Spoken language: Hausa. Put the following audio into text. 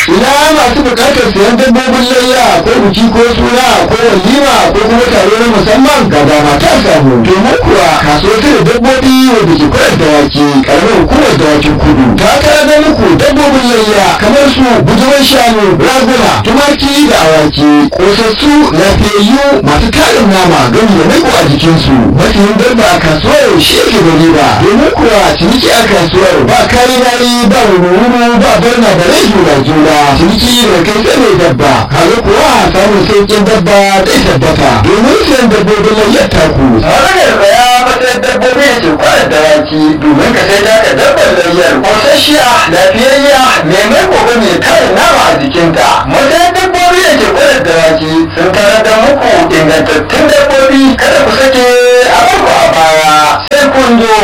ina masu bukatar sayan dabbobin layya ko biki ko suna ko walima ko kuma taro na musamman ga dama ta samu domin kuwa kasuwar da dabbobi wadda ke kwarar dawaki karamar hukumar dawakin kudu ta tara da muku dabbobin layya kamar su bujuman shanu raguna tumaki da awaki kosassu lafiyayyu masu tarin nama gami da maiko a jikinsu mafiyin dabba a kasuwar shi yake da riba domin kuwa ciniki a kasuwar ba kari nari ba wuri ba barna da rai juna juna ciniki da kai sai mai dabba kaga kuwa samun sauƙin dabba zai tabbata domin sayan dabbobin layyar taku Maganar baya matsayin dabbobi da ke kwanar dawaki domin ka sai daga dabbar layyar kwasasshiya lafiyayya mai mai gobe mai karin nama a jikinta. Matsayin dabbobi da ke kwanar dawaki sun tarar da muku ingantattun dabbobi kada ku sake a baku a baya sai kun zo